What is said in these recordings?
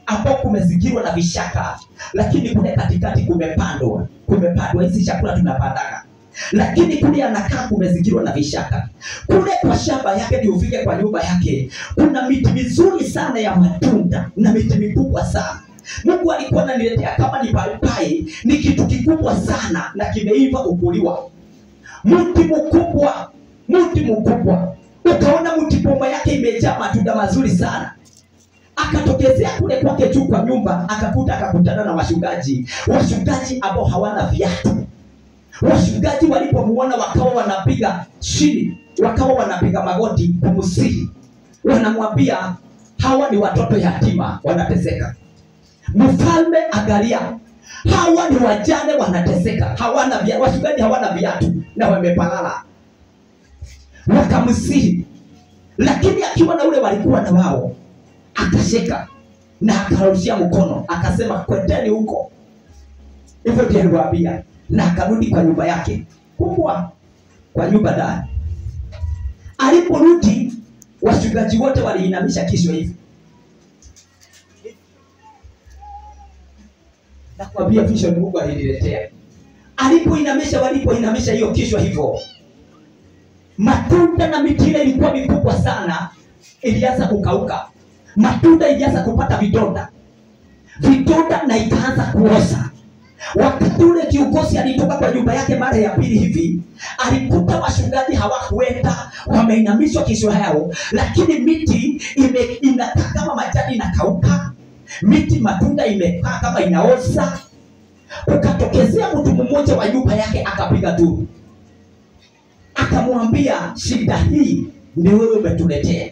ambao kumezingirwa na vishaka lakini kule katikati kumepandwa kumepandwa hizi chakula tunapandaga lakini kule anakaa kumezingirwa na vishaka kule kwa shamba yake ndio ufike kwa nyumba yake kuna miti mizuri sana ya matunda na miti mikubwa sana mungu alikuwa ananiletea kama ni paipai ni kitu kikubwa sana na kimeiva ukuliwa mti mkubwa mti mkubwa ukaona mti bomba yake imejaa matunda mazuri sana akatokezea kule kwake juu kwa nyumba akakuta akakutana na washungaji washungaji ambao hawana viatu washungaji walipomuona wakawa wanapiga chini wakawa wanapiga magoti kumsihi wanamwambia hawa ni watoto yatima wanateseka mfalme angalia hawa ni wajane wanateseka hawana via, washungaji hawana viatu na wamepalala wakamsihi lakini akiwa na ule walikuwa na wao akasheka na akarushia mkono akasema kwendeni huko hivyo ndio aliwaambia na akarudi kwa nyumba yake kubwa kwa nyumba ndani aliporudi wachungaji wote waliinamisha kichwa hivi nakwambia vision mungu aliniletea alipoinamisha walipoinamisha hiyo kichwa hivyo matunda na miti ile ilikuwa mikubwa sana ilianza kukauka matunda ilianza kupata vidonda vidonda na ikaanza kuoza wakati ule kiongozi alitoka kwa nyumba yake mara ya pili hivi alikuta wachungaji hawakuenda wameinamishwa kichwa yao lakini miti ime inakaa kama majani inakauka miti matunda imekaa kama inaoza ukatokezea mtu mmoja wa nyumba yake akapiga duru akamwambia shida hii ni wewe umetuletea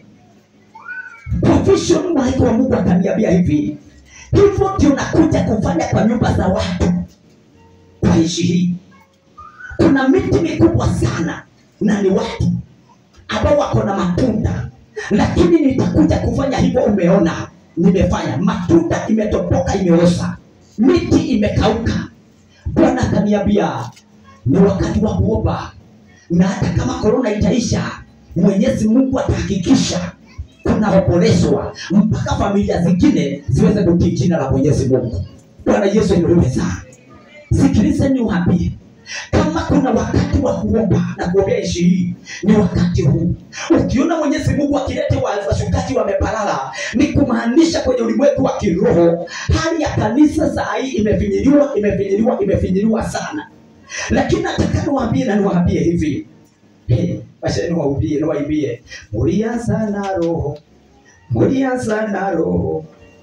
kwa vision malaika wa mungu akaniambia hivi hivyo ndio nakuja kufanya kwa nyumba za watu kwa nchi hii kuna miti mikubwa sana na ni watu ambao wako na matunda lakini nitakuja kufanya hivyo umeona nimefanya matunda imetopoka imeoza miti imekauka bwana akaniambia ni wakati wa kuomba na hata kama korona itaisha mwenyezi mungu atahakikisha kunaombolezwa mpaka familia zingine ziweze kutii jina la mwenyezi mungu bwana yesu ainuliwe sana sikilizeni uambie kama kuna wakati wa kuomba na kuombea nchi hii ni wakati huu ukiona mwenyezi mungu akilete wa- wachungaji wamepalala ni kumaanisha kwenye ulimwengu wa kiroho hali ya kanisa saa hii imefinyiliwa imefinyiliwa imefinyiliwa sana lakini nataka niwaambie na niwaambie hivi Eh, wacha niwaambie niwaimbie mulianza na roho mulianza na roho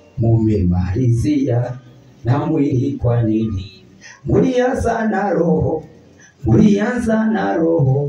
mumemalizia na mwili kwa nini mulianza na roho mulianza na roho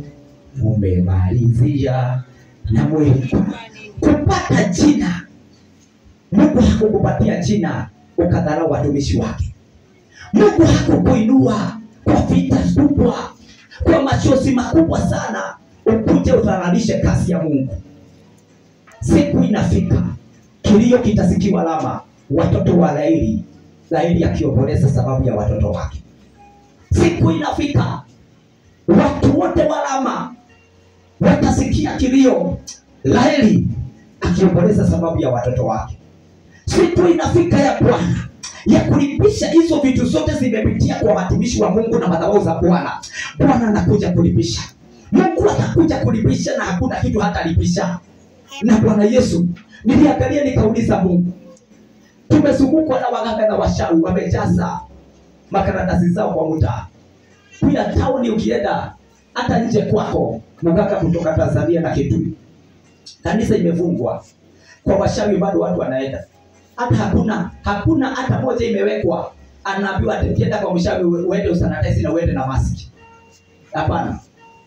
mumemalizia na mwili kwa kupata jina mungu hakukupatia jina ukadharau watumishi wake mungu hakukuinua kwa vita kubwa kwa machozi makubwa sana ukuje udhararishe kazi ya mungu siku inafika kilio kitasikiwa lama watoto wa laili laili akiomboleza sababu ya watoto wake siku inafika watu wote wa lama watasikia kilio laili akiomboleza sababu ya watoto wake siku inafika ya bwana ya kulipisha hizo vitu zote zimepitia kwa watumishi wa mungu na madhabahu za bwana bwana anakuja kulipisha mungu atakuja kulipisha na hakuna kitu hatalipisha na bwana yesu niliangalia nikauliza mungu tumezungukwa na waganga na washawi wamejaza makaratasi zao kwa mtaa kila tauni ukienda hata nje kwako mganga kutoka tanzania na kitui kanisa imefungwa kwa washawi bado watu wanaenda hata hakuna hakuna hata moja imewekwa anaambiwa ati ukienda kwa mshawi ue- uende usanitize na uende na maski hapana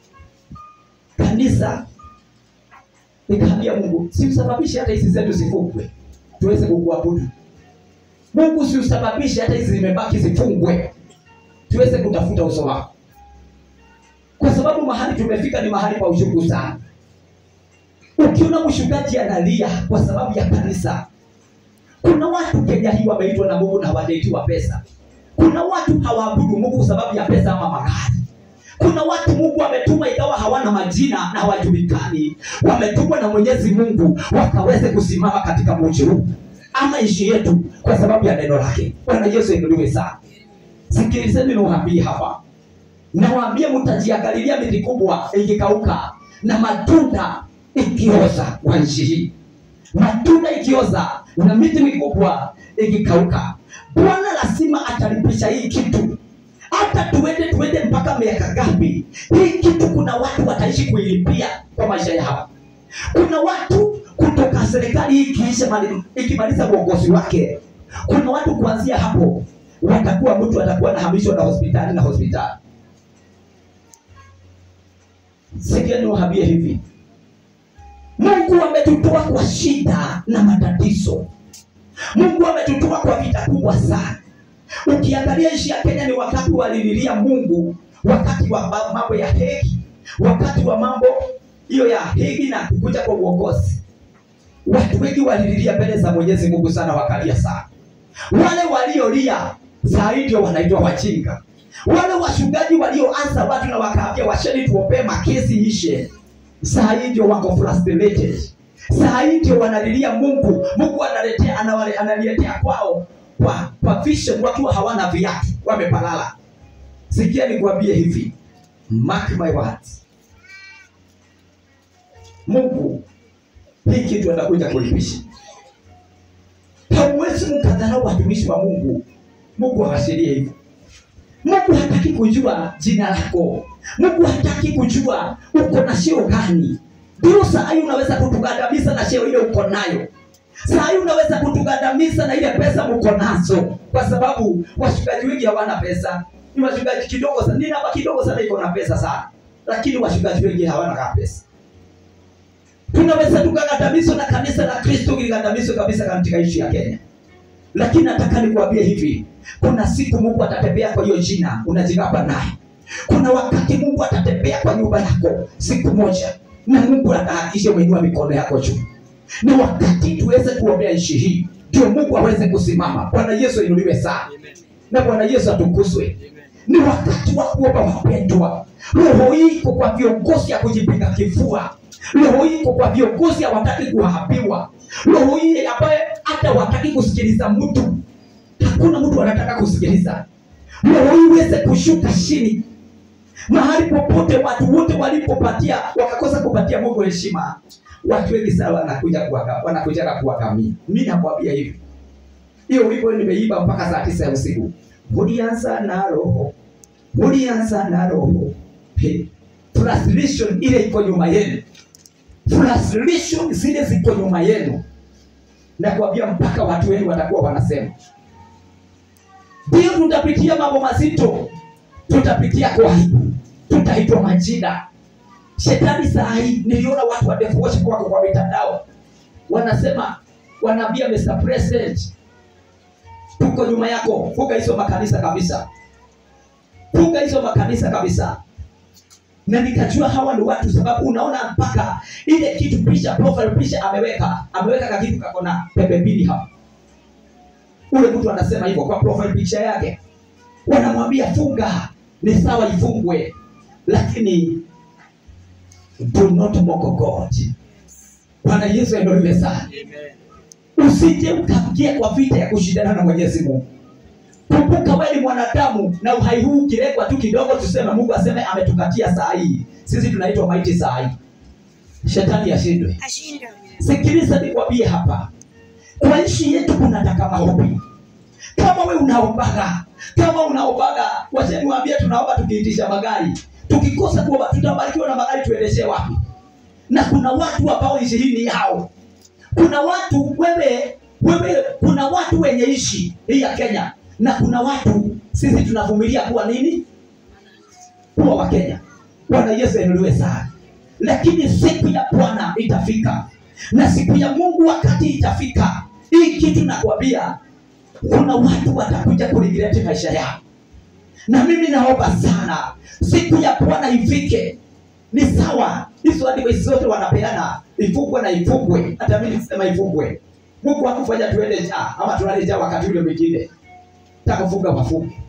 kanisa nikaambia mungu siusababishe hata hizi zetu zifungwe tuweze kukuabudu mungu siusababishe hata hizi zimebaki zifungwe tuweze kutafuta uso wako kwa sababu mahali tumefika ni mahali pa uchungu sana ukiona mchungaji analia kwa sababu ya kanisa kuna watu kenya hii wameitwa na mungu na hawajaitiwa pesa kuna watu hawaabudu mungu kwa sababu ya pesa ama magari kuna watu mungu ametuma ikawa hawana majina na hawajulikani wametumwa na mwenyezi mungu wakaweze kusimama katika mji huu ama nchi yetu kwa sababu ya neno lake bwana yesu inuliwe sana sikilizeni niwaambie hapa nawaambia mtajiangalilia miti kubwa ikikauka na matunda ikioza kwa nchi hii matunda ikioza na miti mikubwa ikikauka bwana lazima atalipisha hii kitu hata tuende tuende mpaka miaka ngapi hii kitu kuna watu wataishi kuilipia kwa maisha yao kuna watu kutoka serikali hii ikiisha mali- ikimaliza uongozi wake kuna watu kuanzia hapo watakuwa mtu atakuwa nahamishwa na hospitali na hospitali sikia niwaambie hivi mungu ametutoa kwa shida na matatizo mungu ametutoa kwa vita kubwa sana ukiangalia nchi ya kenya ni wakati walililia mungu wakati wa ma- mambo ya hegi wakati wa mambo hiyo ya hegi na kukuja kwa uongozi watu wengi walililia mbele za mwenyezi mungu sana wakalia sana wale waliolia saa hii ndio wanaitwa wajinga wale wachungaji walioanza watu na wakaambia washeni tuombee makesi ishe saa hii ndio wako frustrated saa hii ndio wanalilia mungu mungu analetea anawale- analiletea kwao kwa kwa vision wakiwa hawana viatu wamepalala sikia nikuambie hivi mark my words mungu hii kitu atakuja kulipisha hauwezi mkadharau watumishi wa mungu mungu hawashirie hivyo mungu hataki kujua jina lako mungu hataki kujua uko na sheo gani ndio saa hii unaweza kutugandamiza na sheo ile uko nayo saa hii unaweza kutugandamiza na ile pesa mko nazo kwa sababu washikaji wengi hawana pesa ni washikaji kidogo sana ni namba kidogo sana iko na pesa sana lakini washikaji wengi hawana ka pesa tunaweza tukagandamizwa na kanisa la kristo kiligandamizwa kabisa katika nchi ya kenya lakini nataka nikuambie hivi kuna siku mungu atatembea kwa hiyo jina unajigamba naye kuna wakati mungu atatembea kwa nyumba yako siku moja na mungu atahakikisha umeinua mikono yako juu ni wakati tuweze kuombea nchi hii ndio mungu aweze kusimama bwana yesu inuliwe sana na bwana yesu atukuzwe ni wakati wa kuomba wapendwa roho hii iko kwa viongozi ya kujipiga kifua roho hii iko kwa viongozi hawataki kuhabiwa roho hii ambaye hata wataki kusikiliza mtu hakuna mtu anataka kusikiliza roho hii iweze kushuka chini mahali popote watu wote walipopatia wakakosa kupatia mungu heshima watu wengi sana wanakuja kuwaka- wanakujaga kuwakamia mi nakwambia hivi hiyo wimbo nimeimba mpaka saa tisa ya usiku mulianza na roho mulianza na roho Hey, frustration ile iko nyuma yenu frustration zile ziko nyuma yenu nakwambia mpaka watu wengi watakuwa wanasema ndio tutapitia mambo mazito tutapitia kwa aibu tutaitwa majina shetani saa hii niliona watu wa Death Worship wako kwa mitandao wanasema wanaambia Mr. President tuko nyuma yako funga hizo makanisa kabisa funga hizo makanisa kabisa na nikajua hawa ni watu sababu unaona mpaka ile kitu picha profile picha ameweka ameweka kakitu kako na pembe mbili hapa ule mtu anasema hivyo kwa profile picha yake wanamwambia funga ni sawa ifungwe lakini do not mock god bwana yesu aendoliwe sana usije ukaingia kwa vita ya kushindana na mwenyezi mungu kumbuka wewe ni mwanadamu na uhai huu ukirekwa tu kidogo tuseme mungu aseme ametukatia saa hii sisi tunaitwa maiti saa hii shetani ashindwe ashindwe sikiliza nikwambie hapa kwa nchi yetu kunataka maombi kama we unaombaga kama unaombaga wacha niwaambie tunaomba tukiitisha magari tukikosa kuomba tutabarikiwa na magari tuendeshe wapi na kuna watu ambao nchi hii ni yao kuna watu wewe wewe kuna watu wenye nchi hii ya kenya na kuna watu sisi tunavumilia kuwa nini kuwa wakenya bwana yesu ainuliwe sana lakini siku ya bwana itafika na siku ya mungu wakati itafika hii kitu nakwambia kuna watu watakuja kurigireti maisha yao na mimi naomba sana siku ya bwana ifike ni sawa hizo advice zote wanapeana ifungwe na ifungwe hata mimi nisema ifungwe mungu akufanya tuende jaa ama tulale jaa wakati ule mwingine takufunga mafunge